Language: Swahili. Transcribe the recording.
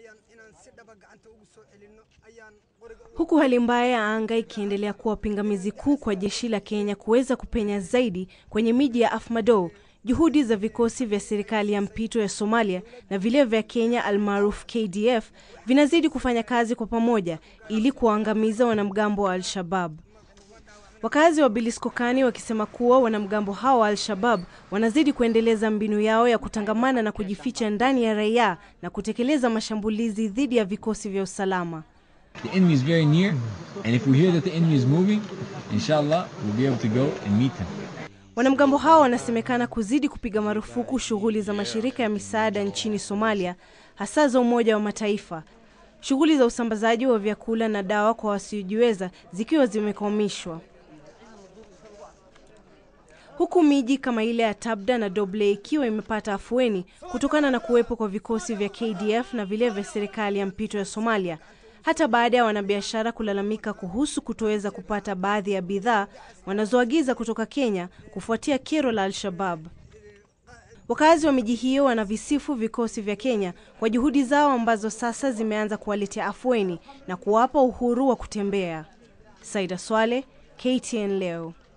Huku hali mbaya ya anga ikiendelea kuwa pingamizi kuu kwa jeshi la Kenya kuweza kupenya zaidi kwenye miji ya Afmadow, juhudi za vikosi vya serikali ya mpito ya Somalia na vile vya Kenya almaarufu KDF vinazidi kufanya kazi kwa pamoja ili kuwaangamiza wanamgambo wa Al-Shabab. Wakazi wa Biliskokani wakisema kuwa wanamgambo hao wa Al-Shabab wanazidi kuendeleza mbinu yao ya kutangamana na kujificha ndani ya raia na kutekeleza mashambulizi dhidi ya vikosi vya usalama. The enemy is very near, and if we hear that the enemy is moving, inshallah, we'll be able to go and meet him. Wanamgambo hao wanasemekana kuzidi kupiga marufuku shughuli za mashirika ya misaada nchini Somalia, hasa za Umoja wa Mataifa, shughuli za usambazaji wa vyakula na dawa kwa wasiojiweza zikiwa zimekwamishwa, huku miji kama ile ya Tabda na Doble ikiwa imepata afueni kutokana na kuwepo kwa vikosi vya KDF na vile vya serikali ya mpito ya Somalia hata baada ya wanabiashara kulalamika kuhusu kutoweza kupata baadhi ya bidhaa wanazoagiza kutoka Kenya kufuatia kero la Al-Shabab. Wakazi wa miji hiyo wanavisifu vikosi vya Kenya kwa juhudi zao ambazo sasa zimeanza kuwaletea afueni na kuwapa uhuru wa kutembea. Saida Swale, KTN leo.